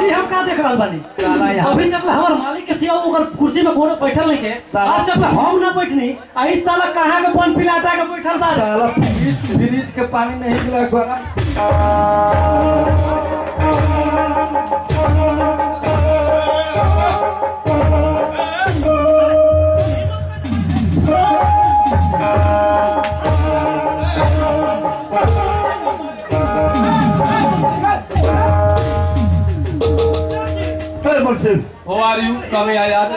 अभी हम का देख रहल बानी साला यहाँ- अभी तक हमार मालिक के सिवा ओकर कुर्सी में कोनो बैठल नहीं के साला- आज तक हम ना बैठनी आ इस साला कहाँ के बन पिलाटा के बैठल बा साला फ्रिज फ्रिज के पानी नहीं मिला गरम फिर मुझसे How are you? Come here, yaar.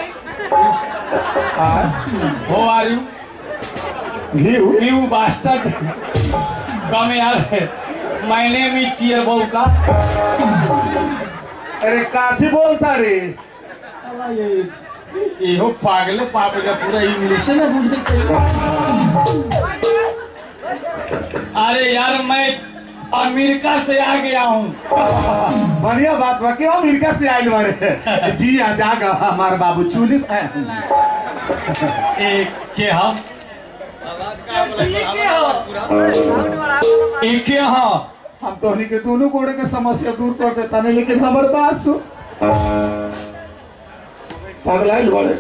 How are you? Ghee You bastard. Come here. My name is Cheer Bauka. अरे काफी बोलता रे इहो पागले पाप का पूरा इंग्लिश में बुझते अरे यार मैं अमेरिका से आ गया हूँ बढ़िया बात बा क्यों अमेरिका से आइल बारे जी आ जागा हमारे बाबू चूली एक के हम एक के हाँ हम तोहनी के दोनों कोड़े के समस्या दूर कर देता नहीं लेकिन हमारे बात सु पगलाइल बड़े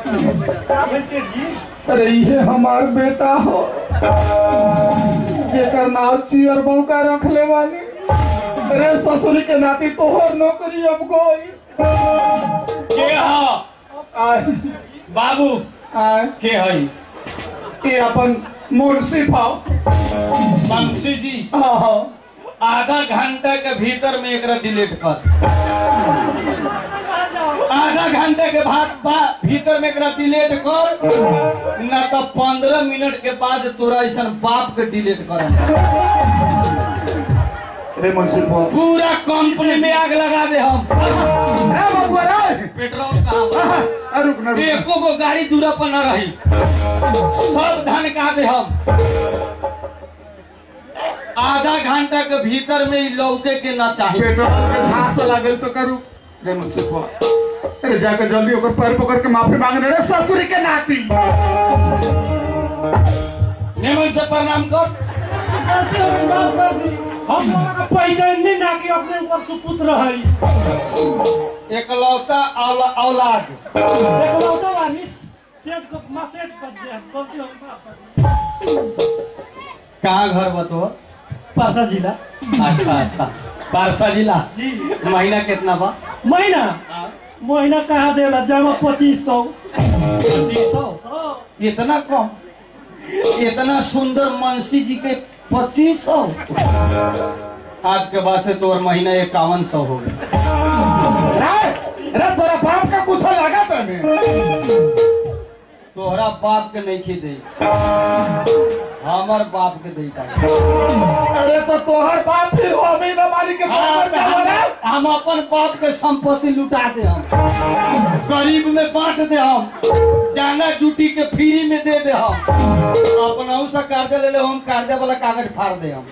अरे ये हमार बेटा हो जेकर नाव चियर बौका रख ले वाली अरे ससुरी के नाती तोहर नौकरी अब गई के हाँ आय बाबू आय के हई ये अपन मुंशी भाव बंशी जी हाँ हाँ आधा घंटा के भीतर में एकरा डिलीट कर आधा घंटे के बाद बा- भीतर में एकरा डिलीट कर न तो पंद्रह मिनट के बाद तोरा ऐसा बाप के डिलीट कर अरे मुंशी भाव पूरा कंपनी में आग लगा दे हम ए बबुआ रे पेट्रोल कहाँ बा? आ, रुक ना रुक ना। एको गो गाड़ी दूरा पर न रही सब धन कहा दे हम आधा घंटा के भीतर में ई लौके के ना चाहिए पेट्रोल के घास लागल तो करू रे मुझसे को अरे जाकर जल्दी ओकर पैर पकड़ के माफी मांग रे ससुरी के नाती निमन से प्रणाम कर हम लोगों का पहचान नहीं ना कि अपने ऊपर सुपुत्र है एकलौता औला, औलाद देखो तो वानिस सेठ को मैसेज कर दे गलती हो गई कहाँ घर बतो पासा जिला अच्छा अच्छा पारसा जिला जी महीना कितना बा महीना महीना कहाँ देला जमा पच्चीस सौ पच्चीस सौ इतना कम इतना सुंदर मनसी जी के पच्चीस सौ आज के बाद से तोर महीना इक्यावन सौ हो गया रे रे तोरा बाप का कुछ लगा तने तोहरा बाप के नहीं खी हमर बाप के दे अरे तो तोहर बाप फिर हमें न मारी के बराबर का बना हम अपन बाप के संपत्ति लुटा दे हम गरीब में बांट दे हम जाना जूटी के फ्री में दे दे हम अपना से कर्जा ले ले हम कर्जा वाला कागज फाड़ दे हम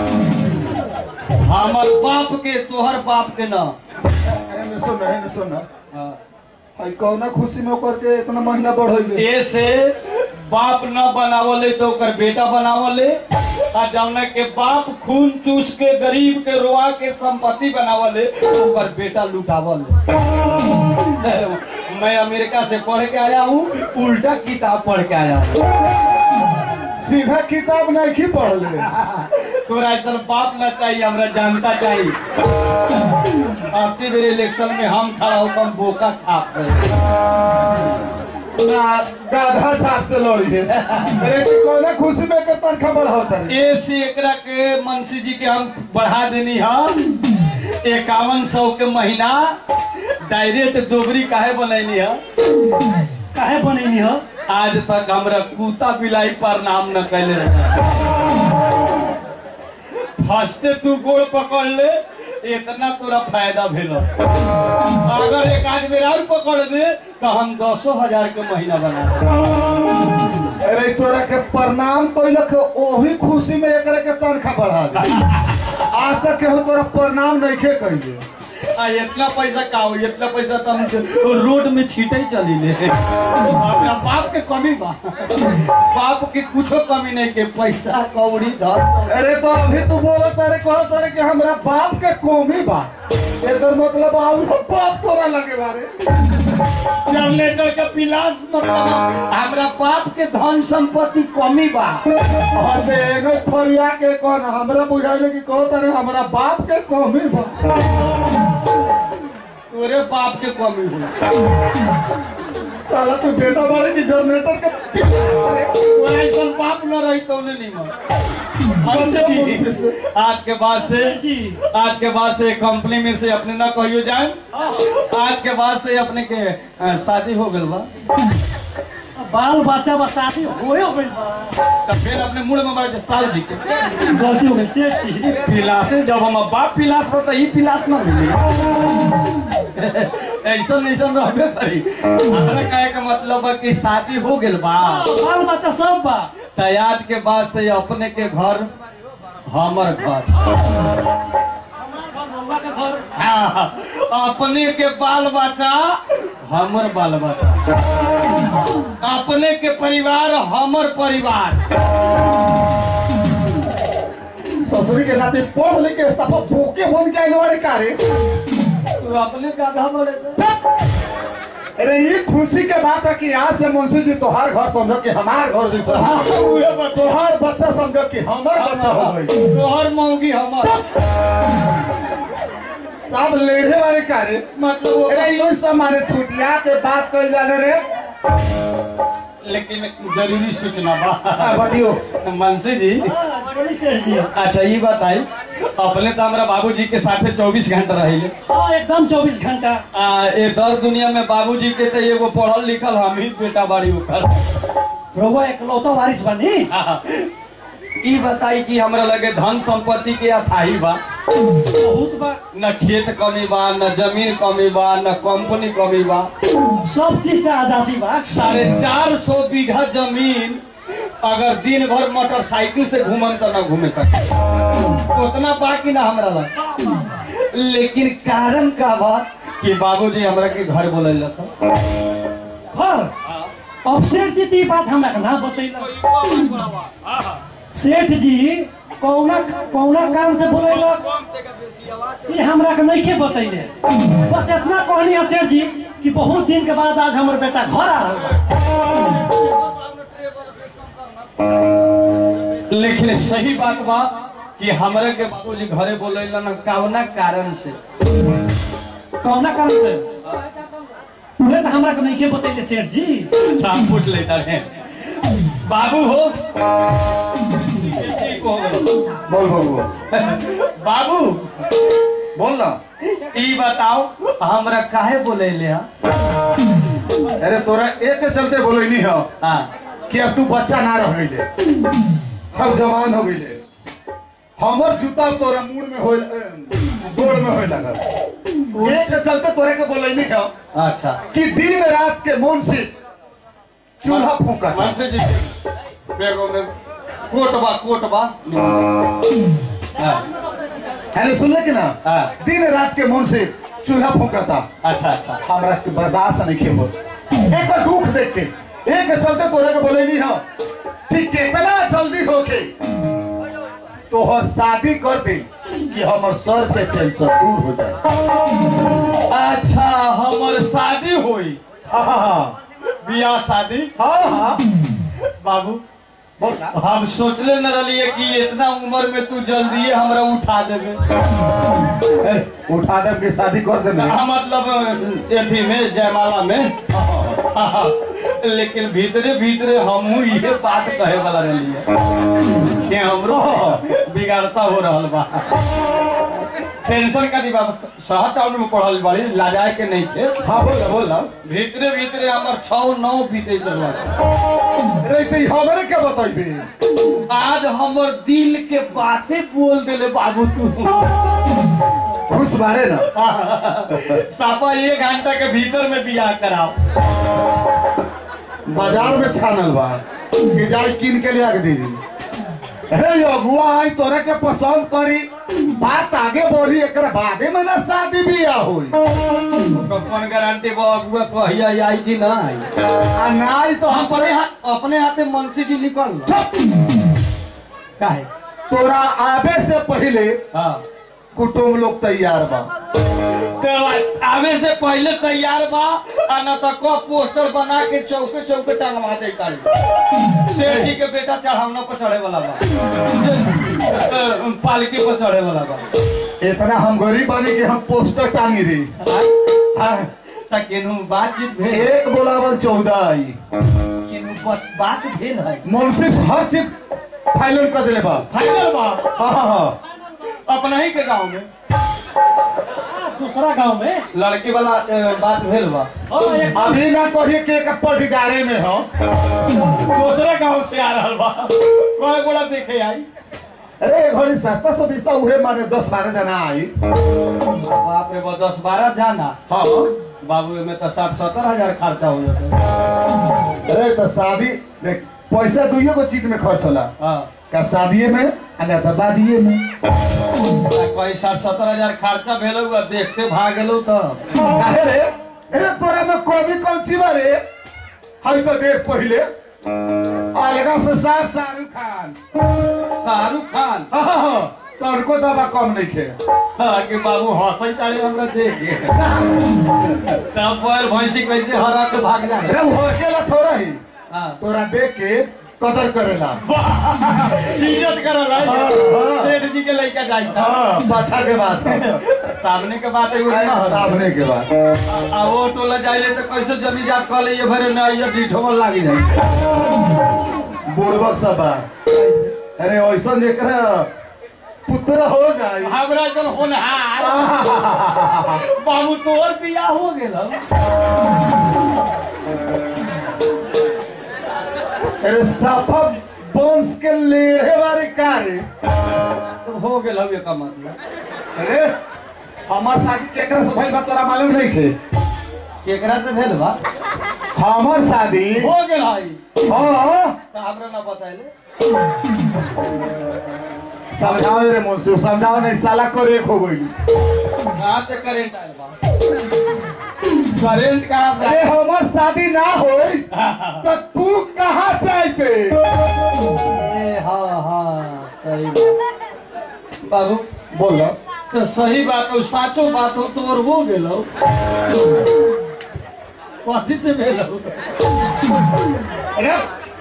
हमर बाप के तोहर बाप के न अरे न सुन रे न सुन हाँ। हई कौना खुशी में ओकर के इतना महीना बढ़इले ए से बाप न बनावले तो ओकर बेटा बनावले आ जौना के बाप खून चूस के गरीब के रोआ के संपत्ति बनावले ओकर बेटा लुटावले मैं अमेरिका से पढ़ के आया हूँ उल्टा किताब पढ़ के आया हूँ सीधा किताब नहीं की पढ़ ले तोरा इधर बाप न चाहिए हमरा जनता चाहिए आपके मेरे इलेक्शन में हम खड़ा होकर हम बोका छाप रहे ना गाधा छाप से लड़ी है अरे कि कौना खुशी में के तनखा बढ़ावत है ए से एकरा के मनसी जी के हम बढ़ा देनी हम इक्यावन सौ के महीना डायरेक्ट दोबरी काहे बनैनी है काहे बनैनी हो आज तक हमरा कुत्ता बिलाई पर नाम न कैले रहे फर्स्टे तू गोड़ पकड़ ले इतना तोरा फायदा भेल अगर एक आध बेर और पकड़ दे तो हम दसो हजार के महीना बना देब। अरे तोरा के प्रणाम कइल के ओही खुशी में एकरा के तनखा बढ़ा दे आज तक केहू तोरा प्रणाम नहीं के कइले आ इतना पैसा का हो इतना पैसा तो हम रोड में छीटे ही चली ले अपना बाप के कमी बा बाप के कुछो कमी नहीं के पैसा कौड़ी धर अरे तो अभी तू बोला तारे कहो तारे कि हमरा बाप के कौमी बा एकर मतलब आउ बाप तोरा लगे बारे जनरेटर के पिलास मतलब हमरा बाप के धन संपत्ति कमी बा और से एगो फरिया के कौन हमरा बुझाइले कि कहो तारे हमरा बाप के कौमी बा तोरे बाप के कमी हो साला तू बेटा बारे की जनरेटर के तोरा ऐसा बाप न रही तो नहीं मन आज के बाद से जी आज के बाद से कंपनी में से अपने ना कहियो जाए आज के बाद से अपने के अ, शादी हो गल बा बाल बच्चा बा शादी होयो गइल बा तब फिर अपने मुड़ में मारे साल जी के गलती हो गई सेठ जी पिलासे जब हम बाप पिलास पर तो ई पिलास ना मिली ऐसा ऐसा रहबे करी हमरा कहे के मतलब बा कि शादी हो गेल बा बाल बच्चा सब बा तो आज के बाद से अपने के घर हमर घर हमार घर बउआ के घर हाँ, अपने के बाल बच्चा हमर बाल बच्चा अपने के परिवार हमर परिवार ससुरी के नाते पढ़ लिख के सब भूखे बन के आइल बारे का रे तू अपने का आधा बड़े तो। अरे ये खुशी के बात है कि आज से मुंशी जी तोहार घर समझो कि हमार घर जैसा हाँ, उहे बता। तोहार बच्चा समझो कि हमर बच्चा हो गई तोहर मौगी हमर सब लेढ़े वाले का रे मतलब वो अरे ये सब माने छुटिया के बात कर जाने रे लेकिन जरूरी सूचना बा हाँ, बतियो मनसी जी हाँ, बोली सेठ जी अच्छा ये बताई अपने तो हमारा बाबूजी के साथे 24 घंटा रहिले हाँ एकदम चौबीस घंटा आ ए दर दुनिया में बाबूजी के तो एगो पढ़ल लिखल हम ही बेटा बाड़ी ओकर रउआ एकलौता वारिस बनी ई बताई कि हमरा लगे धन संपत्ति के अथाही बा बहुत बा न खेत कमी बा न जमीन कमी बा न कंपनी कमी बा सब चीज से आजादी बा साढ़े चार सौ बीघा जमीन अगर दिन भर मोटरसाइकिल से घूमन तो न घूमे सके उतना बा कि ना हमरा लग लेकिन कारण का बा कि बाबूजी हमरा के घर बोले था घर अब सेठ जी ती बात हमरा के ना बतैला सेठ जी कौना कौना काम से बोलेलक ये हमरा के नहीं बतैले बस इतना कहनी है सेठ जी कि बहुत दिन के बाद आज हमर बेटा घर आ रहल बा। लेकिन सही बात बा कि हमरे के बाबूजी घरे बोले न कौना कारण से कौना काम से उहे तो हमरा के नहीं बतैले सेठ जी अच्छा हम पूछ लेता है बाबू हो ठीक हो गए। बोल बोल बोल बाबू बोल ना ई बताओ हमरा काहे बोले ले अरे तोरा एक के चलते बोले नहीं हो हाँ कि अब तू बच्चा ना रह गई हम जवान हो गई हमर जूता तोरा मुड़ में होल गोड़ में होए लगल एक के चलते तोरे के बोले नहीं हो अच्छा कि दिन रात के मन से चूल्हा फूका मन से जी बेगो में कोटबा कोटबा हाँ, है सुन ले कि ना हाँ, दिन रात के मन से चूल्हा फूका था अच्छा अच्छा हमरा के बर्दाश्त नहीं खेबो एक दुख देख के एक के चलते तोरे के बोले नहीं हो कि कितना जल्दी होके तो हो शादी कर दे कि हमर सर के टेंशन दूर हो जाए अच्छा हमर शादी होई हाँ हाँ बियाह शादी हाँ हाँ बाबू बोल ना हम सोचले न रहिए कि इतना उम्र में तू जल्दी हमरा उठा देबे ए, उठा दे के शादी कर दे ना हाँ, मतलब एथी में जयमाला में लेकिन भीतरे भीतरे हमहू ये बात कहे वाला रहिए कि हमरो बिगाड़ता हो रहल बा टेंशन का दिबा शहर टाउन में पढ़ल बाड़ी लाजाए के नहीं थे हाँ बोल ना बोल ना भीतरे भीतरे हमर छौ नौ बीते रहा अरे तो हमरे के बताइबे आज हमर दिल के बातें बोल देले बाबू तू खुश बारे ना सापा एक घंटा के भीतर में बियाह कराओ बाजार में छानल बा कि जाए कीन के लिया के दीदी अरे अगुआ आई तोरा के पसंद करी बात आगे बढ़ी एकरा बादे में ना शादी बियाह होई कौन गारंटी बा अगुआ कहिया आई कि ना आई आ नाई तो हम अपने हाथ अपने हाथे मुंशी जी निकल लो चुप! काहे तोरा आवे से पहले हाँ कुटुंब लोग तैयार बा तो आवे से पहले तैयार बा आ न तो को पोस्टर बना के चौके चौके टंगवा दे तारी सेठ जी के बेटा चढ़ावना पर चढ़े वाला बा पालकी पर चढ़े वाला बा इतना हम गरीब बानी कि हम पोस्टर टांगी रही हाँ, त केनू बातचीत भेल एक बोलावल चौदह आई केनू बस बात भेल है मुंशी हर चीज फाइनल कर दिले बा फाइनल बा हाँ हाँ हाँ अपना ही के गांव में दूसरा गांव में लड़की वाला अ, बात भेल बा हाँ एक अभी ना कहिए कि एक पटीदारे में हो दूसरे गांव से आ रहल बा कोई बड़ा देखे आई अरे एक घड़ी सस्ता सस्ता उहे माने दस बारह जना आई बाप रे बा दस बारह जाना हाँ बाबू में तो साठ सत्तर हजार खर्चा हो जाता अरे तो शादी देख पैसा दुइयो को चीज में खर्च होला हाँ का शादीए में आ ना तो बादिए में कोई साठ सत्तर हजार खर्चा भेल हुआ देखते भाग गेलो तो काहे रे अरे तोरा में कमी कौन ची बारे हई तो देख पहिले अलगा से साफ शाहरुख खान शाहरुख खान हाँ हाँ हाँ तनको दवा कम नहीं खे हाँ, कि बाबू हंसई तारे हमरा देख के तब बैल भैंसी कैसे हरा के भाग जाए अरे वो अकेला थोड़ा ही हाँ तोरा देख के कदर करेला इज्जत करल है हाँ, हाँ। सेठ जी के लड़का जाई था हाँ पाछा के बात सामने के बात है वो ना हो सामने के बात आ वो टोला जाइले तो कैसे जमी जात कह ले ये भरे ना ये डीठो में लागी जाए बुर्बक सब बा अरे ऐसा एकरा पुत्र हो जाई हमरा जन होनहार बाबू तोर बियाह हो गेल अरे साफा बंश के लेढ़े वाले कार्य हो गेल ये का मतलब अरे हमार शादी केकरा से भइल बा तोरा मालूम नहीं थे केकरा से भेल बा हमार शादी हो गेल हई हाँ तो हमरा ना बताइले समझाओ रे मुंशी समझाओ नहीं साला को एक हो गई कहाँ से करेंट आयल बा करेंट कहाँ से अरे आयल? हमार शादी ना होई तो तू कहाँ से आइते ए, हाँ हाँ सही बात बाबू बोल ना तो सही बात हो साचो बात हो तो और हो गेल कथी से भेल हो? अरे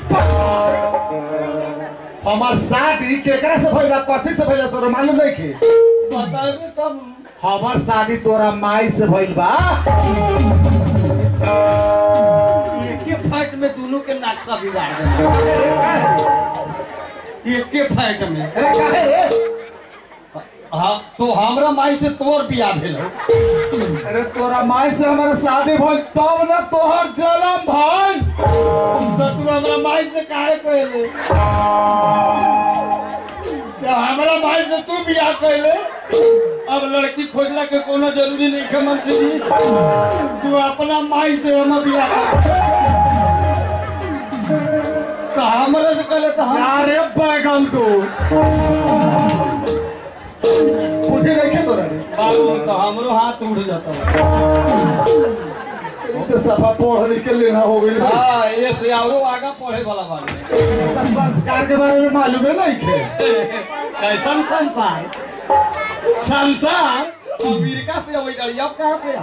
हमार शादी केकरा से भइल बा कथी से भइल बा तोरा मालूम नहीं थे बताइबे तब हमार शादी तोरा माई से भइल बा एक के फाइट में दोनों के नक्शा बिगाड़ देना एक के फाइट में अरे काहे रे हाँ तो हमरा माई से तोर बियाह भेल हो अरे तोरा माई से हमारा शादी भइल तब ना तोहर जन्म भइल तो तू हमरा माई से काहे कहले तो हमरा माई से तू बियाह कहले अब लड़की खोजला के कोनो जरूरी नहीं है मंत्री जी तू अपना माई से हम बियाह कर। तो हमरा से कहले तो हम अरे बैगल तू बुद्धि नहीं खे तोरा रे बाबू तो हमरो हाथ उड़ जाता तो सफा पढ़ लिख के लेना हो गई हाँ ये से औरो आगा पढ़े वाला बात संस्कार के बारे में मालूम है नहीं थे कैसन संसार संसार अमेरिका से अबै गाड़ी अब कहाँ से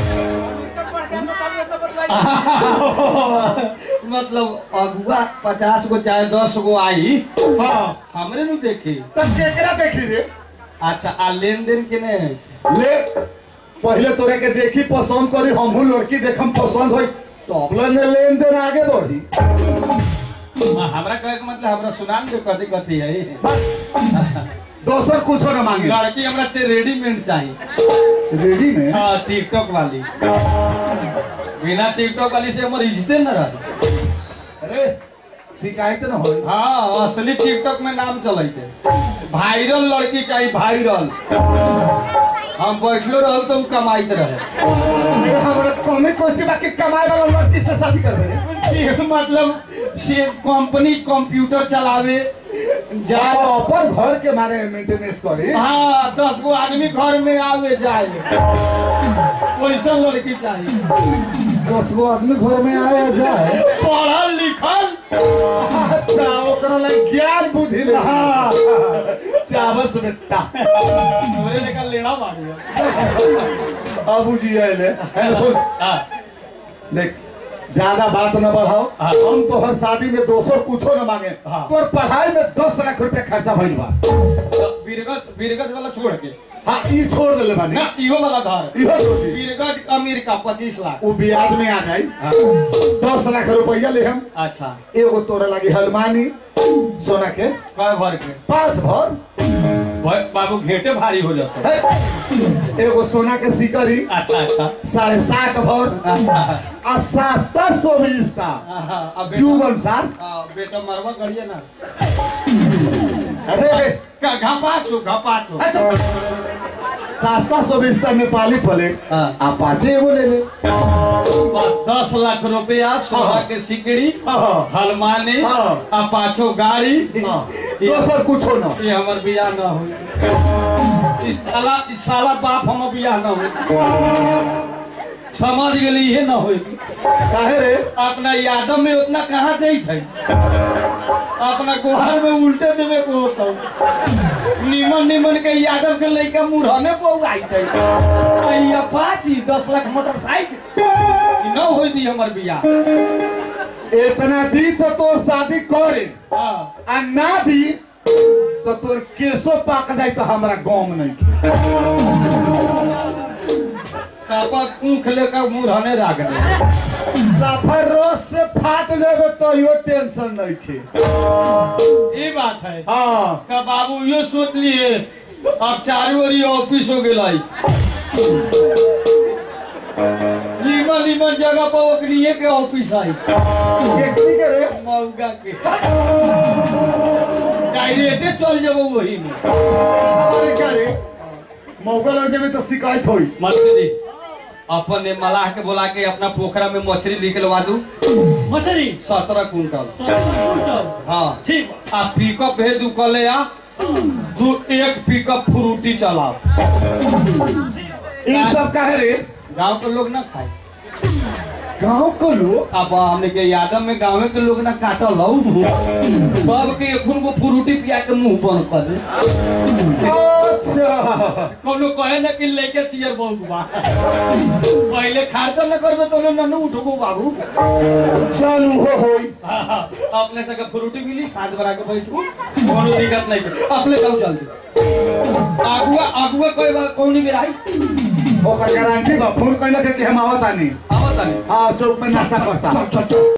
आओ मतलब अगुआ पचास गो चाहे दस गो आई हाँ हमरे नु देखी तब केकरा देखी रे अच्छा आ लेन देन के ने ले पहले तोरे के देखी पसंद करी हमहू लड़की देखम पसंद होई तब ले लेन देन आगे बढ़ी हमरा कहे के मतलब हमरा सुनान दे कथी कथी है बस दोसर कुछ न मांगे लड़की हमरा ते रेडीमेड चाहिए रेडी में हाँ टिकटॉक वाली बिना टिकटॉक वाली से हमर इज्जते न रही अरे शिकायत न होई हाँ असली टिकटॉक में नाम चलते वायरल लड़की चाहिए वायरल हम बैठलो रहू तो कमाइत रहे अरे हमरा कमे कोची बाकी कमाए वाला लड़की से शादी कर दे ये मतलब से कंपनी कंप्यूटर चलावे जा अपन घर के मारे मेंटेनेंस करी हाँ दस गो आदमी घर में आवे जाए वैसा लड़की चाहिए दस गो आदमी घर में आया जाए पढ़ल लिखल अच्छा ओकरा लग ज्ञान बुद्धि ले हाँ चावस बेटा तोरे लेकर लेना मारियो बाबू जी आए है सुन हाँ देख ज्यादा बात न बढ़ाओ हाँ। हम तो हर शादी में दो सौ कुछो न मांगे हाँ। तोर पढ़ाई में दस लाख रुपया खर्चा भइल बा तो बीरगढ़ बीरगढ़ वाला छोड़ के हाँ ई छोड़ देले बानी ना इहो वाला घर इहो छोड़ दी। बीरगढ़ अमेरिका पच्चीस लाख वो ब्याज में आ जाई हाँ, दस लाख रुपया ले हम अच्छा एगो तोरा लगी हलमानी सोना के कय भर के पांच भर भाई बाबू घेटे भारी हो जाता है। एगो सोना के सिकरी अच्छा अच्छा साढ़े सात भर अच्छा आ सस्ता सोमिस्ता हाँ, अब बेटा जीवन सार हाँ, बेटा मरवा करिए ना अरे का घपाचो घपाचो अच्छा। सस्ता सोमिस्ता नेपाली पले हाँ। आ पाँचे एगो ले ले बस दस लाख रुपया सोना हाँ। के सिकड़ी हाँ। हलमानी हाँ। आ पाछो गाड़ी हाँ। ये- दोसर कुछो न ये हमर बियाह न हो इस साला इस साला बाप हम बियाह न हो समझ गेली ये न हो काहे रे अपना यादव में उतना कहाँ दे थे अपना गुहार में उल्टे देवे को होता निमन निमन के यादव के लड़का मुरहने को उगाई थे आ अपाची दस लाख मोटरसाइकिल ई न हो दी हमर बियाह इतना दी तो तोर शादी करे हाँ आ ना दी तो तोर केसो पाक जाई तो हमरा गम नहीं कापा ऊख लेकर मुरहने रख दे सफर रोज से फाट जाबे तो यो टेंशन नहीं खे ये बात है हाँ का बाबू ये सोच लिए अब चारू ओरी ऑफिस हो गेल नीमन नीमन जगह पर ओकरिए के ऑफिस आई केकरी के रे मौगा के डायरेक्टे चल जब वही में हमारे क्या रे मौका लग जाबे तो शिकायत होई मछली अपन ने मलाह के बोला के अपना पोखरा में मछली निकलवा दू मछली सत्रह कुंटल कुंटल हाँ ठीक आ पिकअप भेज दू कले आ दू एक पिकअप फ्रूटी चलाओ इन सब काहे रे गांव के लोग ना खाए गांव को लोग अब हमने के यादव में गाँव के लोग ना काटल हौ सब के एखुन को फ्रूटी पिया के मुंह बंद कर दे अच्छा कोनो कहे ना कि लेके चियर बहु बा पहले खारता न करबे तो न न उठबो बाबू चलू हो होई अपने से के फ्रूटी मिली साथ बरा के बैठू कोनो दिक्कत नहीं के अपने जाओ जल्दी आगुआ आगुआ कोई बा कौनी में आई ओकर गारंटी बा फोन कइला के कि हम आवतानी आवत नहीं हाँ चौक में नाश्ता करता